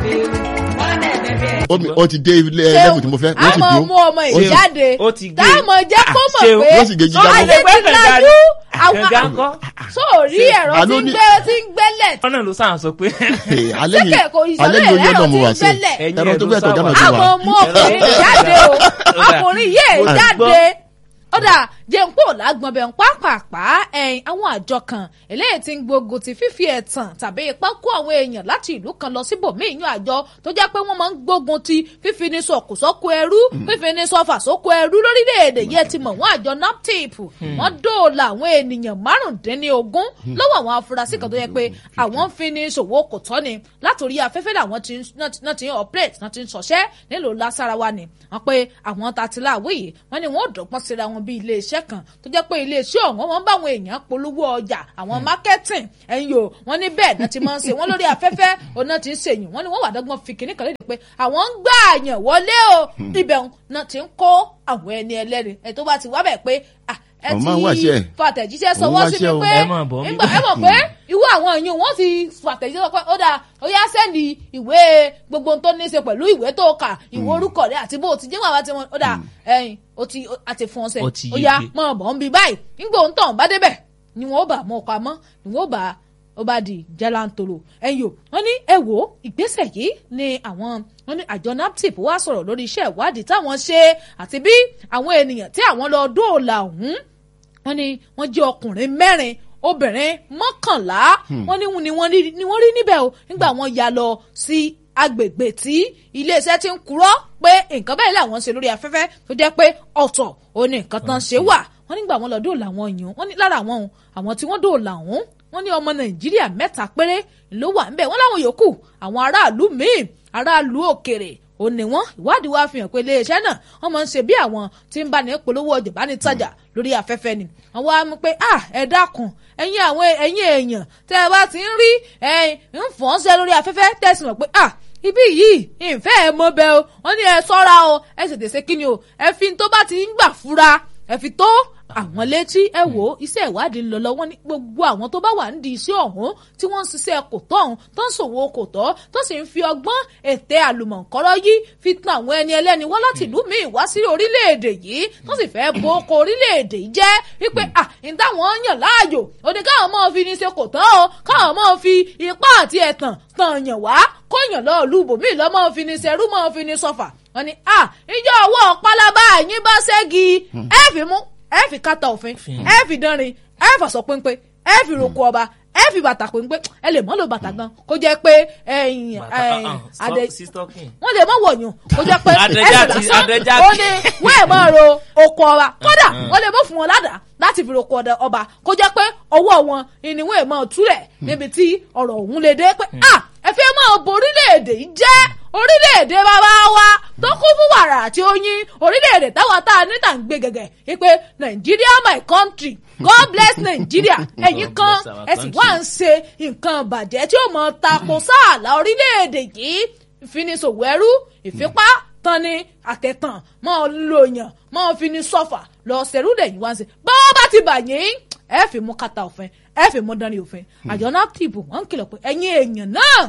Ó- ó ti dé ilé ẹlẹ́mù tí mo fẹ́ wọ́n sì àmọ́ dúró mú ọmọ Ó sì- ìjáde ó ti gbé. táàmọ̀ jẹ́ kó Ah, mọ̀ ṣeun. pé wọ́n sì gé jíjà ayé mọ́. ti lajú Kànga àwọn ńkọ́? sóòrí ẹ̀rọ tí Àló ń ní- gbé tí ń gbẹ́lẹ̀ wọ́n náà ló sáà sọ pé Ee, alẹ́ yìí Síkẹ̀ kò ìsọ̀rọ̀ alẹ́ yìí ó yẹ ẹ̀rọ náà mo tí wà ń sí gbẹ́lẹ̀. Ẹ̀yin ẹ̀rọ tó ẹ̀ ló bẹ̀ tó sáwà. gánà ti àmọ́ wà. mú ọkùnrin ìjáde o ọkùnrin yìí jáde ọ̀dà jẹ̀ǹpọ̀ làgbọ̀n bẹ̀ ń pápápá ẹ̀yìn àwọn àjọ kan eléyìí tí ń gbógun ti fífi ẹ̀tàn tàbí ipá kó àwọn èèyàn láti ìlú kan lọ síbòmíì yan àjọ tó jẹ́ pé wọ́n máa ń gbógun ti fífi ní sọ̀kù sọ́kù ẹrú fífi ní sọ́fà sókù ẹrú lórílẹ̀‐èdè yẹn ti mọ̀ wọ́n àjọ naptip wọ́n dóòlà àwọn ènìyàn márùndínlógún lọ́wọ́ àwọn afurasí kan tó yẹ pé àwọn ń fi ní ṣòwò kò tọ́ ni látòrí afẹ́fẹ́ làwọn ti ń- náà ti- náà ti ń operate náà ti ń ṣọṣẹ́ nílùú lásàràwá ni wọ́n pé àwọn tatiláwé yìí wọ́n ní wọ́n ò dọ́gbọ́n síra wọn bí iléeṣẹ́ kan tó jẹ́ pé iléeṣẹ́ ọ̀hún wọ́n bá àwọn èèyàn polówó ọjà àwọn marketing ẹ̀yìn o wọ́n ní bẹ́ẹ̀ náà ti máa ń ṣe wọ́n lórí afẹ́fẹ́ òun náà ti ń ṣèyìn wọ́n ní wọ́n wà dọ́gbọ́n fi kìnnìkan léde pé àwọn ń gbà àyàn wọlé o ibẹ̀ náà ti ń kó àwọn ẹni ẹlẹ́ni ẹ̀ tó bá ti wá bẹ̀ pé ah, ẹ Àwọn máa ń wáṣẹ́ ẹ̀. fàtẹ̀jíṣẹ́ Òun sọwọ́ sí wáṣẹ́ mi o. pé Ẹ máa bọ̀ nígbà ẹ mọ̀ pé irú àwọn èèyàn wọ́n ti fàtẹ̀jíṣẹ́ sọ pé ó dáa ó yá sẹ́ndì ìwé gbogbo ohun tó ní í ṣe pẹ̀lú ìwé tó kà ìwé orúkọ rẹ àti bó o ti jẹ́ wàá ti wọn ó dáa ẹ̀yìn ó ti ó ti fún ọ sẹ́ Ó ti ó yá yege. mọ̀ bọ̀ ń bi báyìí nígbà òun tàn bá débẹ̀ ni wọ́n ó bà mọ́ ọkọ̀ àmọ́ ni wọ́n ó bà ó bá di jalantolo ẹ̀yìn o wọ́n ní ẹ wò ó ìgbésẹ̀ yìí ni àwọn wọ́n ní àjọ naptip wá sọ̀rọ̀ lórí iṣẹ́ ìwádìí táwọn ṣe àti bí àwọn ènìyàn tí àwọn lọ dóòlà ọ̀hún wọ́n ní wọ́n jẹ́ ọkùnrin mẹ́rin obìnrin mọ́kànlá wọ́n ní ni wọ́n rí ni wọ́n rí níbẹ̀ o nígbà wọ́n ya lọ sí agbègbè tí iléeṣẹ́ ti ń kúrò pé nǹkan báyìí làwọn ń ṣe lórí afẹ́fẹ́ tó jẹ́ pé ọ̀tọ̀ ò ní nǹkan tán ṣe wà wọ́n nígbà wọ́n lọ dóòlà àwọn èèyàn wọ́n ní lára àwọn ohun àwọn tí wọ́n dóòlà ọ̀hún wọ́n ní ọmọ nàìjíríà mẹ́ta péré ló wà ńbẹ̀ wọ́n láwọn yòókù àwọn aráàlú míì aráàlú òkèrè ó ní wọn ìwádìí wa fi hàn pé iléeṣẹ́ náà wọ́n máa ń ṣe bí àwọn tí ń bá ní polówó ọjà bá ní tajà lórí afẹ́fẹ́ ni àwọn á mú pé ah ẹ dákun ẹ̀yin àwọn ẹ̀yin èèyàn tẹ́ ẹ bá ti ń rí ẹ̀yin ń fọ́n ṣe lórí afẹ́fẹ́ tẹ̀sí mọ̀ pé ah ibi yìí ìfẹ́ ẹ mọ bẹ́ẹ̀ o wọ́n ní ẹ sọ́ra o ẹ ṣètè ṣe kíni o ẹ fi tó bá ti ń gbà fura ẹ fi tó àwọn létí ẹ wò ó iṣẹ́ ìwádìí ń lọ lọ́wọ́ ní gbogbo àwọn tó bá wà nídìí iṣẹ́ ọ̀hún tí wọ́n ń ṣiṣẹ́ kò tọ́ ọ̀hún tó ń ṣòwò kò tọ́ tó sì ń fi ọgbọ́n ète àlùmọ̀ǹkọ́rọ́ yìí fi tan àwọn ẹni ẹlẹ́ni wá láti ìlú míì wá sí orílẹ̀-èdè yìí tó sì fẹ́ bo oko orílẹ̀-èdè yìí jẹ́ wípé à ń táwọn yàn láàyò òde káwọn máa fi ní ṣe kò tọ́ o káwọn máa fi ipá àti ẹ̀tàn tàn yàn wá kóyàn lọ́ọ́ lu ibòmíì lọ́ máa fi ní ṣerú máa fi ní sọfà wọ́n ní à ìjọ ọwọ́ pálábá yín bá ṣẹ́gi ẹ fi mú ẹ fi kátà òfin ẹ fi dánrin ẹ fàṣọ péńpé ẹ fi roko ọba ẹ fi bàtà péńpé ẹ lè mọ́ lo bàtà gan kó jẹ́ pé ẹ̀yìn ẹ̀yìn adé wọ́n lè mọ́ wọ̀nyún kó jẹ́ pé ẹsẹ̀ lásán ó ní wọ́n ẹ̀ máa ro oko ọba kódà wọ́n lè mọ́ fún wọn ládàá láti fi roko ọba kó jẹ́ pé ọwọ́ wọn ni wọ́n ẹ̀ máa túlẹ̀ níbi tí ọ̀rọ̀ ọ̀hún lè dé pé ah ẹ fẹ́ máa bo orílẹ̀-èdè yìí jẹ́ orílẹ̀-èdè bàbá wa tó kún fún wàrà àti oyin orílẹ̀-èdè táwa tá a ní tà ń gbé gẹ̀gẹ̀ wípé Nigeria my country God bless Nigeria ẹ̀yin kan ẹ sì wá ń ṣe nǹkan bàjẹ́ tí ó mọ̀ tako sáàlà orílẹ̀-èdè yìí ìfinisòwò ẹrú ìfipá tani àtẹ̀tàn máa lo yàn máa fi ní sọ́fà lọ sẹ́rú lẹ́yìn wá ń ṣe báwo bá ti bà yín ẹ fi mú kàtà òfin ẹ fi mú dání òfin àjọ náà tìbò wọn ń kìlọ̀ pé ẹ̀yin èèyàn náà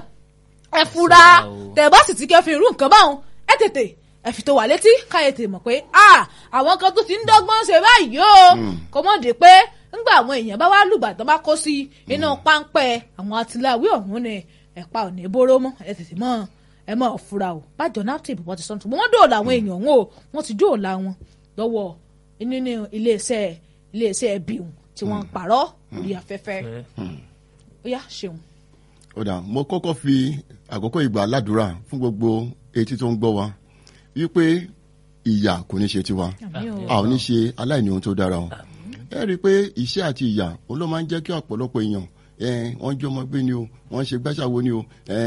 ẹ fura tẹ̀ bá sì ti kẹ́ fi irú nǹkan báwọn ẹ tètè ẹ fi tó wà létí káyọ̀ tè mọ̀ pé àwọn kan tó ti ń dọ́gbọ́n ṣe báyìí o kò mọ̀ dé pé ńgbà àwọn èèyàn bá wá lùgbàdàn bá kó sí inú páńpẹ́ àwọn atiláwí ọ̀hún ni ẹ̀pa ò ní bóró mọ́ ẹ tètè mọ́ ẹ mọ́ fura o bájọ naptip wọ́n ti sọ́n tún wọ́n dóòlà àwọn èèyàn ọ̀hún o wọ́n ti dóòlà wọn lọ́wọ́ nínú iléeṣẹ́ iléeṣẹ́ ẹbíun tí wọ́n ń parọ́ orí afẹ́fẹ́ ó yá ṣeun. ó dà mo kọ́kọ́ fi àkókò ìgbà ládùúrà fún gbogbo etí tó ń gbọ́ wa wípé ìyà kò ní ṣe tiwa a ò ní ṣe aláìní ohun tó dára o ẹ rí i pé iṣẹ́ àti ìyà òun ló máa ń jẹ́ kí ọ̀pọ̀lọpọ̀ èèyàn wọ́n jẹ́ ọmọ gbé ni o wọ́n ṣe gbàṣàwo ni o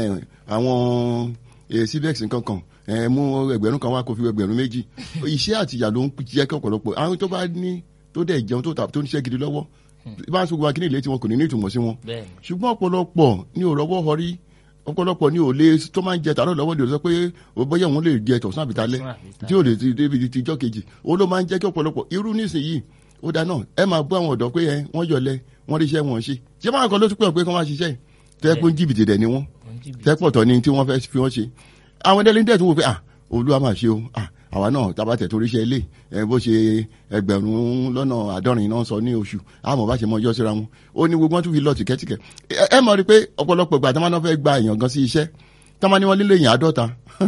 àwọn cbex nǹkan kan mú ẹgbẹ̀rún kan wá kó fi ẹgbẹ̀rún méjì iṣẹ́ àti ìyà ló ń jẹ́ kí ọ̀pọ̀lọpọ̀ àwọn tó bá ní tó dẹ̀ jẹun tó ń ṣe gidi lọ́wọ́ bá a sọ gbogbo akíní ilé tí wọn kò ní ní ìtumọ̀ sí wọn ṣùgbọ́n ọ̀pọ̀lọpọ̀ ní ò rọ́wọ́ họrí ọ̀pọ̀lọpọ̀ ní ò lè tó máa ń jẹ tààrọ̀ lọ́wọ́ ní ò sọ pé bóyá òun lè jẹ tọ̀sán àbítalẹ́ tí ò lè ti débi ti ijọ́ kejì òun ló máa ń jẹ́ kí ọ̀pọ̀lọpọ̀ irú nísìnyí ó dáa náà ẹ máa bọ́ àwọn ọ̀dọ́ pé ẹ wọ́n yọlẹ̀ wọ́n ríṣẹ́ wọn ṣe ṣé máa kọ́ ló tún pẹ́ pé kí wọ́n máa ṣiṣẹ́ tó yẹ pé ń jìbìtì dẹ̀ ni wọ́n tẹ́pọ̀tọ̀ ni tí wọ́n fẹ́ fi wọ́n ṣe àwọn délẹ́ńdẹ́ tó wò pé ah olúwa máa ṣe o ah àwa náà tabatẹ̀ torí iṣẹ́ ilé ẹ bó ṣe ẹgbẹ̀rún lọ́nà àádọ́rin náà sọ ní oṣù àmọ́ bá ṣe mọ ọjọ́ síra wọn ó ní gbogbo wọn tún fi lọ tìkẹ́tìkẹ́ ẹ ẹ mọ̀ rí pé ọ̀pọ̀lọpọ̀ ìgbà tí wọ́n fẹ́ gba èèyàn gan sí iṣẹ́ tí wọ́n ní wọ́n lílo èèyàn àádọ́ta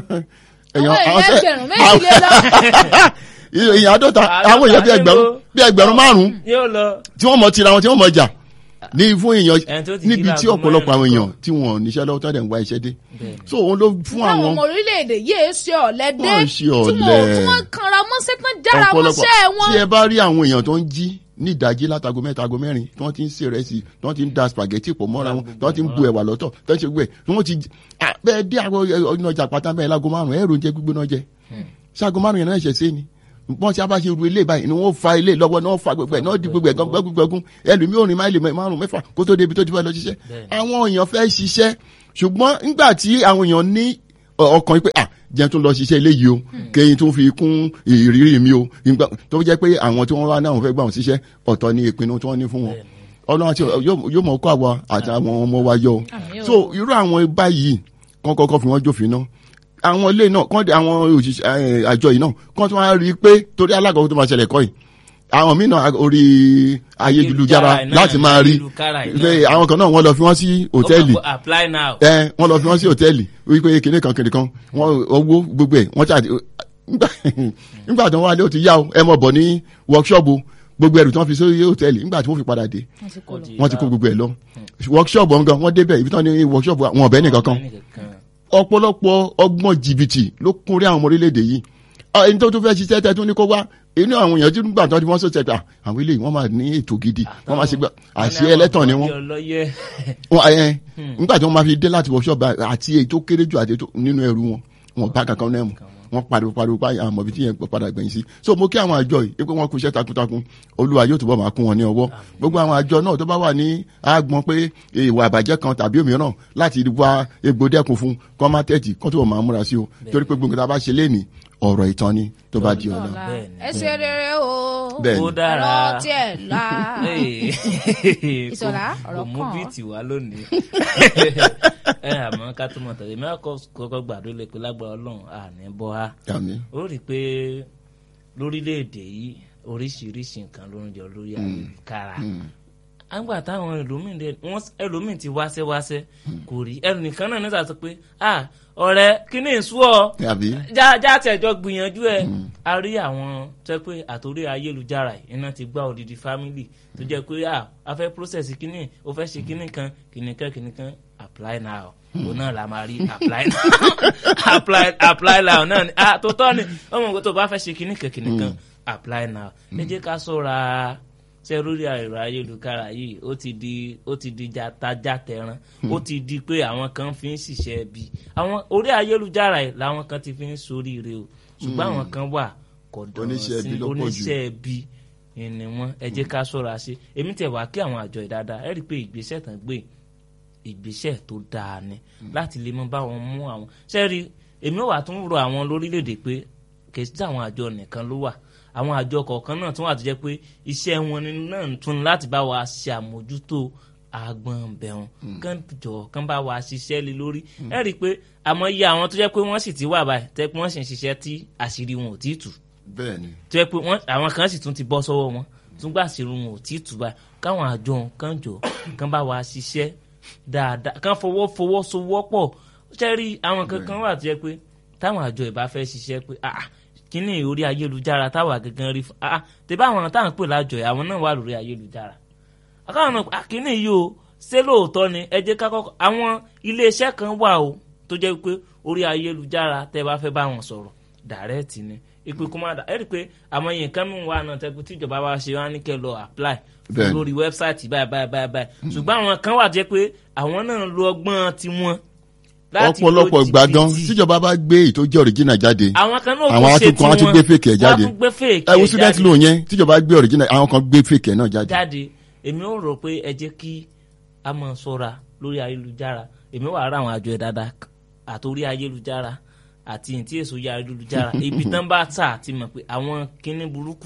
àwọn èèyàn ẹgbẹ̀rún méjì lé lọ. èèyàn àádọ́ta àwọn èèyàn bí ẹgbẹ̀rún bí ẹgbẹ̀rún márùn-ún yóò lọ. tí wọ́n mọ̀ tira wọn tí wọ́n mọ̀ jà ní fún Ẹni èèyàn tó ti níbi jí tí láago ọ̀pọ̀lọpọ̀ àwọn mẹ́rin èèyàn tí wọ́n ò níṣẹ́ lọ́wọ́ tó dẹ̀ ń wá iṣẹ́ dé Bẹ́ẹ̀. so òun ló fún táwọn àwọn ọmọ orílẹ̀-èdè yìí ṣe ọ̀lẹ́dẹ́ Wọ́n ṣe tí wọ́n ọ̀lẹ. tí wọ́n kanra mọ́ṣẹ́ tán jára ọ̀pọ̀lọpọ̀ mọ́ṣẹ́ wọn. tí ẹ bá rí àwọn èèyàn tó ń jí ní ìdájí látago mẹ́ta ago mẹ́rin tí wọ́n ti ń ṣe rẹ́sì tí wọ́n ti ń da spaghetti pọ̀ mọ́ra wọn tí wọ́n ti ń bu ẹ̀wà lọ́tọ̀ tí wọ́n ti gbẹ̀ tí wọ́n ti Ah, bẹ́ẹ̀ dé àwọn ọ̀nà ọjà pátá bẹ́ẹ̀ lágo márùn-ún ẹ̀rọ oúnjẹ gbígbóná jẹ ṣáàgó márùn-ún yẹn náà ṣẹ̀ sí ni bọ́n ti a bá ṣe ru ilé báyìí ni wọ́n fa ilé lọ́wọ́ náà fa gbogbo ẹ̀ náà di gbogbo ẹ̀ gan gbẹ́gbẹ́gbẹ́gún ẹlòmíì ò rìn máìlì márùn mẹ́fà kó tó débi tó ti fẹ́ lọ ṣiṣẹ́ àwọn èèyàn fẹ́ ṣiṣẹ́ ṣùgbọ́n nígbà tí àwọn èèyàn ní ọ- ọkàn yìí pé ah jẹ́ tó lọ ṣiṣẹ́ ilé yìí o kéyìn tó fi kún ìrírí mi o nígbà tó jẹ́ pé àwọn tí wọ́n wá náà fẹ́ gbà wọ́n ṣiṣẹ́ ọ̀tọ̀ ni ìpinnu tí wọ́n ní fún wọn ọlọ́run àti yóò yóò mọ̀ kó àwa àti àwọn ọmọ wa yọ o Àmín o. so irú àwọn báyìí kán kọ́kọ́ fi wọ́n jófin náà àwọn ilé náà kán àwọn òṣìṣẹ́ ẹ̀, àjọ yìí náà kán tó wá rí i pé torí alága tó máa ṣẹlẹ̀ kọ́ yìí àwọn míì náà orí ayélujára Ayélujára náà, láti máa rí ayélujára yìí pé náà. àwọn kan náà wọ́n lọ fi wọ́n sí hòtẹ́ẹ̀lì Ó kàn kó apply now. ẹ wọ́n lọ fi wọ́n sí hòtẹ́ẹ̀lì wípé kinní kan kinní kan wọ́n owó gbogbo ẹ̀ wọ́n ṣáà nígbà nígbà tí wọ́n wá lé ó ti yá o ẹ mọ̀ bọ̀ ní workshop o gbogbo ẹrù tí wọ́n fi sí hòtẹ́ẹ̀lì nígbà tí wọ́n fi padà dé Wọ́n ti kó lọ. wọ́n ti kó gbogbo ẹ̀ lọ workshop ọ̀ngàn wọ́n débẹ̀ ibi tí wọ́n ní workshop wọn ọ̀bẹ nìkan kan ọ̀pọ̀lọpọ̀ ọgbọ́n jìbìtì ló kún rí àwọn ọmọ orílẹ̀-èdè yìí Ah, ẹni tó tún fẹ́ ṣiṣẹ́ tẹ́ tún ní kó wá inú àwọn èèyàn tí nígbà tó ti wọ́n sọ̀tẹ̀ pé àwọn eléyìí wọ́n máa ní ètò gidi wọ́n máa ṣe gbà àṣẹ ẹlẹ́tàn ni wọ́n ọlọ́yẹ wọn ẹ nígbà tí wọ́n máa fi dé láti workshop báyìí, àti èyí tó kéré jù àti èyí tó nínú ẹrù wọn wọn bá kankan náà mu wọn pariwo pariwo báyìí àwọn ọmọbi tí yẹn padà gbẹ̀yìn sí so mo kí àwọn àjọ yìí pé wọ́n kú iṣẹ́ takuntakun olúwa yóò túbọ̀ máa kún wọn ní ọwọ́ gbogbo àwọn àjọ náà tó bá wà ní àgbọn pé ìwà àbàjẹ́ kan tàbí òmíràn láti wá egbò dẹ́kun fún kọ́ má tẹ̀tì kọ́ tó máa múra sí o torí pé gbogbo tá a bá ṣe léènì ọ̀rọ̀ ìtàn ni tó bá di ọ̀la Ọ̀la. Bẹ́ẹ̀ni. ẹ ṣe rere o. Bẹ́ẹ̀ni. ó dára ẹ̀rọ tiẹ̀ la. Ìṣọ̀lá, Kò- ọ̀rọ̀ kò mú kàn. bíìtì wá lónìí ẹ àmọ́ ká tó mọ̀ tẹ̀lé mi àkọ́ kọ́kọ́ gbàdúrà lè pé lágbára ọlọ́run àní bọ́ ha àmín ó rí i pé lórílẹ̀‐èdè yìí oríṣiríṣi nǹkan ló ń jọ lórí ayélujára àgbà táwọn ẹlòmíín dẹ wọn ẹlòmíín ti wáṣẹ́ wáṣẹ́ kò rí ẹnìkan náà nígbà tó pé ah ọ̀rẹ́ kí ni ìṣú ọ àbí já já tẹjọ gbìyànjú ẹ a rí àwọn tó pé àtòrí ayélujára yìí iná ti gbá odidi family tó jẹ́ pé ah a fẹ́ process kínní o fẹ́ ṣe kínní kan kínní kan kínní kan apply now òun náà la máa rí apply now apply apply now náà ni ah tó tọ́ ni ọmọ nǹkan tó bá fẹ́ ṣe kínní kan kínní kan apply now ẹ jẹ́ ká ṣọ́ra ṣe lórí ẹ̀rọ ayélujára yìí ó ti di ó ti di jatajàtẹran ó ti di pé àwọn kan fi ń ṣiṣẹ́ bí àwọn orí ayélujára yìí làwọn kan ti fi ń soríire o ṣùgbọ́n àwọn kan wà kọ̀dọ̀ Oníṣẹ́ ibi ló pọ̀ jù. oníṣẹ́ ibi ni wọ́n ẹ jẹ́ ká ṣọ́ra ṣe èmi tẹ̀ wá kí àwọn àjọ ìdáadáa ẹ rí i pé ìgbésẹ̀ tán gbé ìgbésẹ̀ tó dáa ni láti lè mọ báwọn mú àwọn sẹ́ẹ̀rì èmi wà tún rọ àwọn lórílẹ̀‐èdè pé kì í sí àwọn àjọ nìkan ló wà àwọn àjọ kọ̀ọ̀kan náà tún wà tó jẹ́ pé iṣẹ́ wọn ni náà tún láti bá wa ṣe àmójútó agbọ̀n bẹ̀rùn kán jọ kán bá wa ṣiṣẹ́ lé lórí ẹ rí i pé àmọ́ iye àwọn tó jẹ́ pé wọ́n sì ti wà báyìí tẹ́ pé wọ́n sì ń ṣiṣẹ́ tí àṣírí wọn ò tí ì tù bẹ́ẹ̀ ni tó yẹ pé wọ́n àwọn kan sì tún ti bọ́ sọ́wọ́ wọn tún gbà sí irun wọn ò tí ì tù báyìí káwọn àjọ kan jọ kán bá wa ṣiṣẹ́ dáadáa kán fọwọ́ fọwọ́ sowọ́ pọ̀ ṣe rí àwọn kankan wà tó yẹ pé táwọn àjọ ìbá fẹ́ ṣiṣẹ́ pé ah kíní orí ayélujára táwa gangan rí fún ah tẹ́bá àwọn táwọn pè lájọ yìí àwọn náà wà lórí ayélujára àkáwọn náà ah kíní yìí o ṣé lóòótọ́ ni ẹ jẹ́ ká kọ́kọ́ àwọn iléeṣẹ́ kan wà o tó jẹ́ pé orí ayélujára tẹ́ bá fẹ́ bá wọn sọ̀rọ̀ dàrẹ́ẹ̀tì ni ìpè kó má dà ẹ rí i pé àwọn èèyàn kan mú wa náà tẹ́kù tíjọba wa ṣe wá ní kẹ́ lọ apply fún Bẹ́ẹ̀ni. lórí wẹ́bsáìtì báyìí báyìí báyìí báyìí ṣùgbọ́n àwọn kan wà jẹ́ pé àwọn náà lo ọgbọ́n tiwọn láti lo ọ̀pọ̀lọpọ̀ gbà gan jìbìtì. tíjọba bá gbé èyí tó jẹ́ original jáde àwọn kan náà àwọn tún ṣe atukọ̀ á tún tiwọn. gbé fake ẹ̀ jáde wọ́n á tún gbé fake ẹ wo ẹ̀ student jáde. loan yẹn tíjọba gbé original àwọn kan gbé fake ẹ̀ náà jáde jáde èmi ò rò pé ẹ jẹ́ kí a máa ṣọ́ra lórí ayélujára èmi wà ra àwọn àjọ ẹ̀ dáadáa àtòrí ayélujára àti ìtí èso ya ayélujára ibi tán bá tà ti mọ̀ pé àwọn kinní burúkú yìí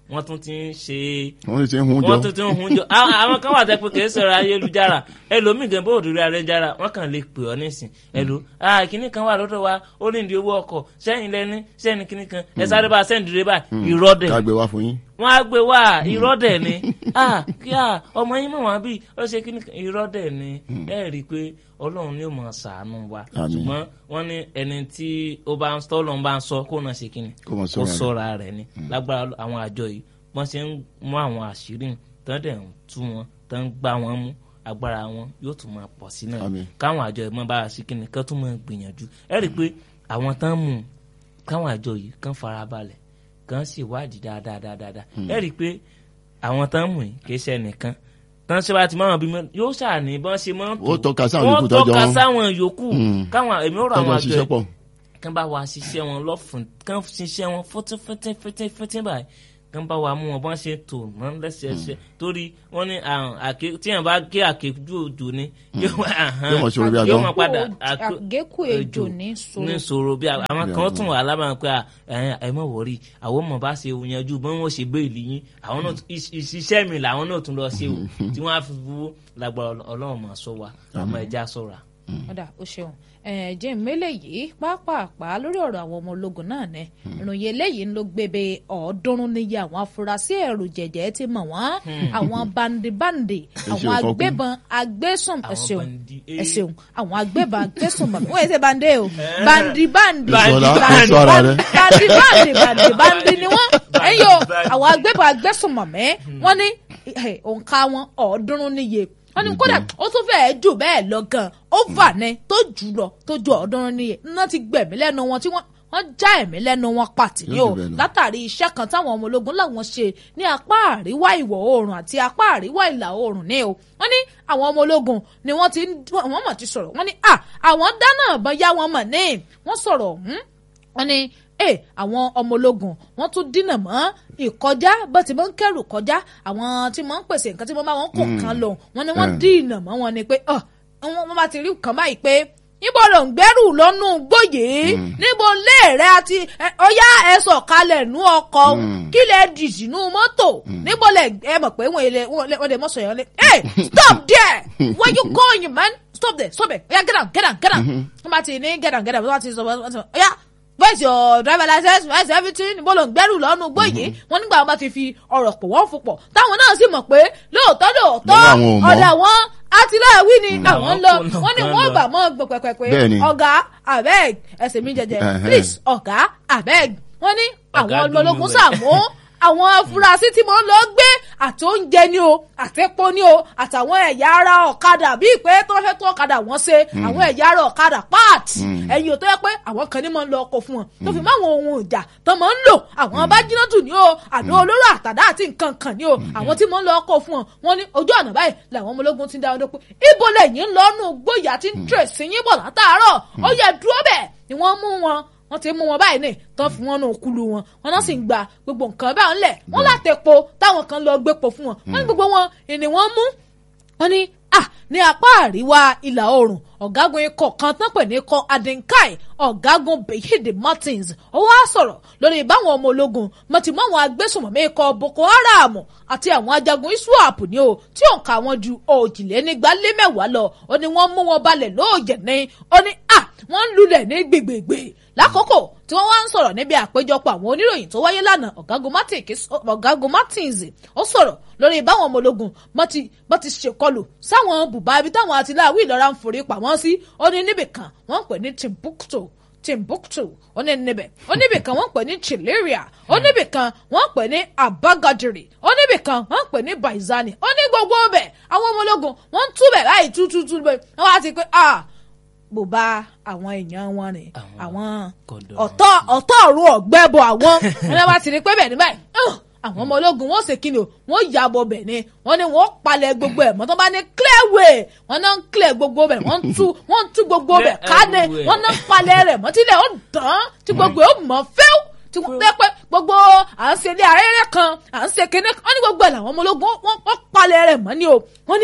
wọ́n tún ti ń ṣe wọ́n ti ń hun jọ wọ́n tún ti ń hun jọ Àwọn- àwọn kan wà tẹ́ pé kìí sọ̀rọ̀ ayélujára ẹlòmíì gan bó òdòdó ayélujára wọ́n kàn lè pè ọ́ nísìn ẹlò ah kìnnì kan wà lọ́dọ̀ wa ó ní ìdí owó ọkọ̀ sẹ́yìn lẹ́ni sẹ́yìn kìnnì kan ẹ sáré bá sẹ́yìn dìde báyìí irọ́ dẹ̀ ká gbé wá fún yín wọ́n á gbé wá irọ́ dẹ̀ ni ah kí ah ọmọ yín mọ̀ wọ́n bí ó ṣe kìnnì kan irọ́ dẹ̀ ni ẹ rí i pé ọlọ́run ni ó mọ̀ ṣàánú wa Àmín. ṣùgbọ́n wọ́n ní ẹni tí ó bá ń tọ́ lọ́n bá ń sọ kó náà ṣe kìnnì Kó máa kó ṣọ́ra rẹ̀. sọ́ra rẹ̀ ni lágbára àwọn àjọ yìí wọ́n ṣe ń mú àwọn àṣírí tán dẹ̀ ń tú wọn tán ń gbá wọn mú agbára wọn yóò tún máa pọ̀ sí náà Àmín. káwọn àjọ yìí mọ́ bá a sí kìnnì kán tún máa gbìyànjú ẹ rí i pé àwọn tán mú un káwọn àjọ yìí kán farabalẹ̀ kán sì wádìí dáadáa dáadáa ẹ rí i pé àwọn tán mú yìí kì í ṣe ẹnìkan tán ṣe bá ti máa bí mọ yóò ṣàní bọ́n ṣe máa ń Ó tọ́ka sáwọn yòókù wọ́n tọ́jọ́ tọ́ka wọn. sáwọn yòókù Mm. káwọn èmi ò rọ àwọn tọ́jọ́ àjọ ṣiṣẹ́ yìí pọ̀ kán bá wa ṣiṣẹ́ wọn lọ́fun kán ṣiṣẹ́ wọn fọ́tín fọ́tín fọ́tín fọ́tín báyìí kán bá wa mú wọn bọ́n ṣe tò wọ́n lẹ́sẹẹsẹ torí wọ́n ní àrùn àké tí yẹn bá gé àkéjú òjò ni yóò wá àhán, Yóò mọ̀ ṣòro bí yóò agbọ́n. mọ̀ padà Àgékù- àgékù ejò ní sòrò. ní sòrò bí a- àwọn Bí kan agbọ́n. tún wà lábàá pé à, ẹ ẹ mọ̀ wọ̀rí àwọn ọmọ bá ṣe yanjú bí wọ́n ṣe gbé ìlú yín àwọn náà tún- ìṣ- ìṣiṣẹ́ mi làwọn náà tún lọ ṣe o tí wọ́n á fi fowó lágbára Ọlọ́run mọ̀ sọ wa àmọ́ ẹja sọ̀ra. ọ̀dà ó ṣeun jẹ́ ìmẹ́lẹ̀ yìí pápápá lórí ọ̀rọ̀ àwọn ọmọ ológun náà ní ìròyìn eléyìí ló gbébé ọ̀ọ́dúnrún níye àwọn afurasí ẹ̀rù jẹ̀jẹ̀ ti mọ̀ wọ́n àwọn bandibandi àwọn ṣeun, Fọkún. agbébọn agbésùn Àwọn ẹ̀ṣẹ̀un bandi, eh. ẹ̀ṣẹ̀un àwọn agbébọn agbésùn mọ̀ wọ́n yẹ ṣe bande o bandibandi Ìṣọ̀lá, bandi- sọ ara rẹ. bandibandi bandibandi ni wọ́n ẹ̀yọ́ Bandibandi. àwọn agbébọn agbésùn mọ̀ mẹ́ wọ́n ní eh, òǹkà wọn ọ̀ọ́dúnrún níye wọ́n ní kódà ó tún fẹ́ẹ́ jù bẹ́ẹ̀ lọ gan ó fà ní tó jù lọ tó ju ọ̀ọ́dúnrún níye iná ti gbẹ̀mí lẹ́nu wọn tí wọ́n wọ́n já ẹ̀mí lẹ́nu wọn pàtì ní Yóò o jù bẹ́ẹ̀ lọ. látàrí iṣẹ́ kan táwọn ọmọ ológun làwọn ṣe ní apá àríwá ìwọ̀ oòrùn àti apá àríwá ìlà oòrùn ní o wọ́n ní àwọn ọmọ ológun ni wọ́n ti ń wọ́n mọ̀ ti sọ̀rọ̀ wọ́n ní à àwọn dáná àbọ̀ yá wọn mọ̀ ní wọ́n sọ̀rọ̀ ọ̀hún wọ́n ní ẹ àwọn ọmọ ológun wọ́n tún dínà mọ́ ìkọjá bó ti máa ń kẹrù kọjá àwọn tí máa ń pèsè nǹkan tí wọ́n bá wọn kó nǹkan lọ wọ́n ní wọ́n Mm. dínà mọ́ wọn ni pé ọ wọ́n bá ti rí nǹkan báyìí pé níbo ló ń gbẹ́rù lọ́nù gbòye níbo lé rẹ àti ẹ, ọyá ẹ sọ̀kalẹ̀ nú ọkọ̀ Mm. kí lẹ dì sínú mọ́tò níbo lẹ ẹ mọ̀ pé wọ́n lè wọ́n lè mọ̀ sọ̀yọ́ lé hey stop there where you going man stop there stop there oya get down get down get down wọ́n bá ti ní get down get down wọ́n bá ti sọ wọ́n ti sọ oya where's your driver license where's everything níbo ló ń gbẹ́rù lọ́nu gbòye wọ́n nígbà wọn bá ti fi ọ̀rọ̀ pọ̀ wọ́n fò pọ̀ táwọn náà sì mọ̀ pé lóòótọ́ lóòótọ́ Lọ́wọ́ àwọn ò mọ̀. ọ̀dà wọn àtìláàwí ni àwọn ń lọ Àwọn kò wọ́n ní náà wọ́n lọ. gbà mọ́ gbọ́ pẹ́pẹ́pẹ́ Bẹ́ẹ̀ni. ọ̀gá abeg ẹsẹ̀ mi jẹjẹ Ẹhẹ́n. please ọ̀gá abeg wọ́n ní Ọ̀gá àwọn dùn ológun ún sàmú àwọn afurasí tí mo ń lọ gbé àti oúnjẹ ni o àti epo ni o àtàwọn ẹ̀yà ara ọ̀kadà bíi pé tó fẹ́ tó ọ̀kadà wọ́n ṣe àwọn ẹ̀yà ara ọ̀kadà páàtì ẹ̀yìn ò tó yẹ pé àwọn kan ní máa ń lọ ọkọ̀ fún wọn tó fi máwọn ohun ìjà tó máa ń lò àwọn bájínátù ni o àdó olóró àtàdá àti nǹkan kan ni o àwọn tí máa ń lọ ọkọ̀ fún wọn wọn ní ojú ọ̀nà báyìí làwọn ọmọ ológun ti ń dá wọn dópin ibo lẹ́yìn ń lọ́nù gbóyà tí ń tẹ̀sí yín bọ̀ látàárọ̀ ó yẹ dúró bẹ́ẹ̀ ni wọ́n mú wọn wọ́n ti mú wọn báyìí ní tán fún wọn náà kúlù wọn wọn náà sì ń gba gbogbo nǹkan báyìí ńlẹ̀ wọ́n láti epo táwọn kan lọ gbépo fún wọn wọ́n ní gbogbo wọn ìní wọn mú wọ́n ní à ní apá àríwá ìlà oòrùn ọ̀gágun ikọ̀ kan tán pè ní ikọ̀ adinkai ọ̀gágun Bayede Martins ó wá sọ̀rọ̀ lórí báwọn ọmọ ológun mọ̀tì mọ́ àwọn agbésùnmọ̀mí ikọ̀ Boko Haram àti àwọn ajagun ISWAP ní o tí òǹkà wọn ju òjìlénígba lé mẹ́wàá lọ ó ní wọ́n mú wọn balẹ̀ lóòjẹ̀ ní ó ní à wọ́n ń lulẹ̀ ní gbègbègbè lákòókò tí wọ́n wá ń sọ̀rọ̀ níbi àpéjọpọ̀ àwọn oníròyìn tó wáyé lánàá ọ̀gágun Martins ọ̀gágun Martins ó sọ̀rọ̀ lórí báwọn ọmọ ológun bọ́n ti bọ́n ti ṣèkọlù sáwọn bùbá ibi táwọn àtìláwí ìlọ́ra ń forí pamọ́ sí ó ní níbìkan wọ́n ń pè ní Timbuktu Timbuktu ó ní níbẹ̀ ó níbìkan wọ́n ń pè ní Chileria ó níbìkan wọ́n ń pè ní Abagadiri ó níbìkan wọ́n ń pè ní Baizani ó ní gbogbo ọbẹ̀ àwọn ọmọ ológun wọ́n ń túbẹ̀ láì tútútú bẹ́ẹ̀ wọ́n á ti pé ah bùbá àwọn èèyàn wọn rè Àwọn àwọn kọ̀dọ̀. ọ̀tọ̀ ọ̀tọ̀ ọ̀run ọ̀gbẹ́bọ̀ àwọn ẹni wá ti rí pé bẹ́ẹ̀ ni báyìí "Ugh, àwọn ọmọ ológun wọn ò ṣe kíni o wọn ya bọ bẹ̀ ni wọn ni wọn palẹ̀ gbogbo ẹ̀ mọ́ tó bá ní clear way wọn náà ń clear gbogbo bẹ̀ wọ́n ń tú wọ́n ń tú gbogbo bẹ̀ Clear ká ní everywhere. wọ́n náà ń palẹ̀ rẹ̀ mọ́ tílẹ̀ ó dán tí gbogbo ẹ̀ ó mọ̀ fẹ́ẹ́ tí wọ́n pẹ́ pẹ́ gbogbo à ń ṣe ilé arẹ́rẹ́ kan à ń ṣe kíní kan wọ́n ní gbogbo ẹ̀ làwọn ọmọ ológun wọ́n wọ́n palẹ̀ rẹ̀ mọ́ ni o wọ́n ní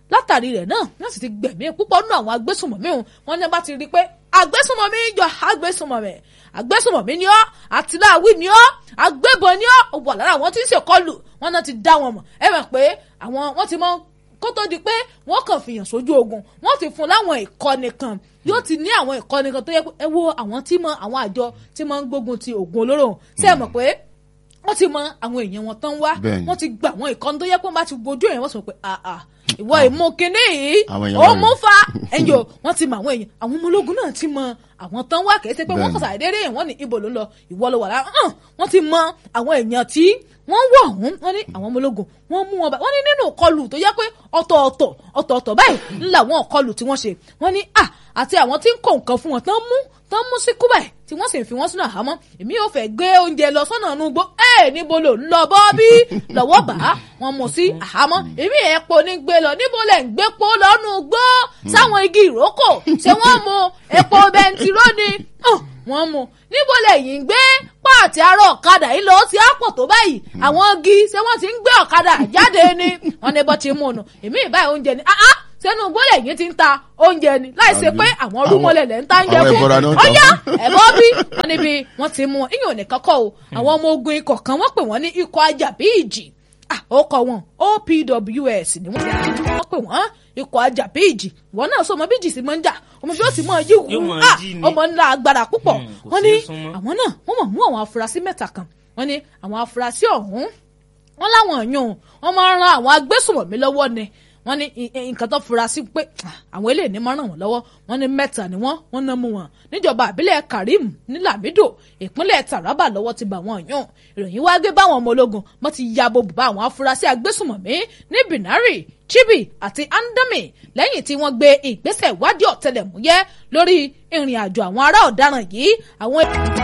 látàrí rẹ̀ náà wọ́n sì ti gbẹ̀mí púpọ̀ nínú àwọn agbésùnmọ̀mí òun wọ́n ní bá ti rí i pé agbésùnmọ̀mí jọ agbésùnmọ̀mí agbésùnmọ̀mí ni ọ́ àtìláwí ni ọ́ agbébọn ni ọ́ ó wà lára àwọn tí ń ṣèkọlù wọn náà ti dá wọn mọ̀ ẹ mọ̀ pé àwọn wọ́n ti mọ kó tó di pé wọ́n kàn fìyàn sójú ogun wọ́n ti fún láwọn ìkọ́ni kan yóò ti ní àwọn ìkọ́ni kan tó yẹ pé ẹ wo àwọn tí mọ àwọn àjọ tí mọ ń gbógun ti oògùn olóró ṣé ẹ mọ̀ pé wọ́n ti mọ àwọn èèyàn wọn tán wá Bẹ́ẹ̀ni. wọ́n ti gba àwọn ìkọ́ni tó yẹ pé wọ́n bá ti gojú èèyàn wọ́n sọ pé àà ìwọ ìmú kinní yìí Àwọn èèyàn ó wọ̀nyí. mú fa ẹ̀yọ́ wọ́n ti mọ àwọn èèyàn àwọn ọmọ ológun náà ti mọ àwọn tán wá kìí ṣe pé wọ́n Bẹ́ẹ̀ni. kàn ṣàdédé yẹn wọ́n ní ibo ló ń lọ ìwọ ló wà lára hàn wọ́n ti mọ àwọn èèyàn tí wọ́n wọ̀ ọ̀hún wọ́n ní àwọn ọmọ ológun wọ́n mú wọn bá wọ́n ní nínú ìkọlù tó yẹ pé ọ̀tọ̀ọ̀tọ̀ ọ̀tọ̀ọ̀tọ̀ báyìí ńlá àwọn ìkọlù tí wọ́n ṣe wọ́n ní à àti àwọn tí ń kó nǹkan fún wọn tán mú tán mú sí kúbà tí wọ́n sì ń fi wọ́n sínú àhámọ́ èmi yóò fẹ́ gbé oúnjẹ lọ sọ́nà inú igbó ẹ̀ níbo ló ń lọ bọ́ bí lọ́wọ́ bá wọn mú sí àhámọ́ èmi epo ní gbé lọ níbo lẹ̀ ń gbé po lọ́nu igbó sáwọn igi ìrókò ṣé wọ́n mu epo bẹntiró ni Hàn, wọ́n mu níbo lẹ́yìn gbé páàtì arọ ọ̀kadà yìí lọ sí àpò tó báyìí àwọn igi ṣé wọ́n ti ń gbé ọ̀kadà jáde ni wọ́n ní bọ́ ti mú un nù èmi ìbáyìí oúnjẹ ni ah ah sẹ́nu gbọ́dọ̀ yìí ti ń ta oúnjẹ ni láì ṣe pé àwọn rúmọlẹ̀ lẹ̀ ń ta oúnjẹ àwọn fún ẹbọra náà ń tà ọ̀yá fún. ẹ̀bọ́ bí wọ́n níbi wọ́n ti mú un ìyẹn ò ní kọ́kọ́ o àwọn ọmọ ogun ikọ̀ kan wọ́n pè wọ́n ní ikọ̀ ajàbí ìjì ah ó kọ wọn OPWS ni wọ́n wọ́n pè wọ́n ikọ̀ ajàbí ìjì wọn náà sọ ọmọ bí ìjì sì máa ń jà ọmọ bí ó sì máa yí Yóò wù máa ah jí ni. ọmọ ńlá agbára púpọ̀ Hmm, kò wọ́n sí ní súnmọ́. àwọn náà wọ́n mọ̀ mú àwọn afurasí mẹ́ta kan wọ́n ní àwọn afurasí ọ̀hún wọ́n láwọn èèyàn wọ́n máa ń ran àwọn agbésùnmọ̀mí lọ́wọ́ ni wọ́n ní i- i- nǹkan tó fura sí pé ah, àwọn eléyìí ní máa ràn wọ́n lọ́wọ́ wọ́n ní mẹ́ta ni wọ́n wọ́n ná mú wọn níjọba àbílẹ̀ Karim ní Lamido ìpínlẹ̀ Taraba lọ́wọ́ ti bá wọn yàn ìròyìn wá gbé báwọn ọmọ ológun wọ́n ti ya bo bùbá àwọn afurasí agbésùnmọ̀mí ní Binari Chibi àti Andami lẹ́yìn tí wọ́n gbé ìgbésẹ̀ ìwádìí ọ̀tẹlẹ̀múyẹ́ lórí ìrìn àjò àwọn ará ọ̀daràn yìí àwọn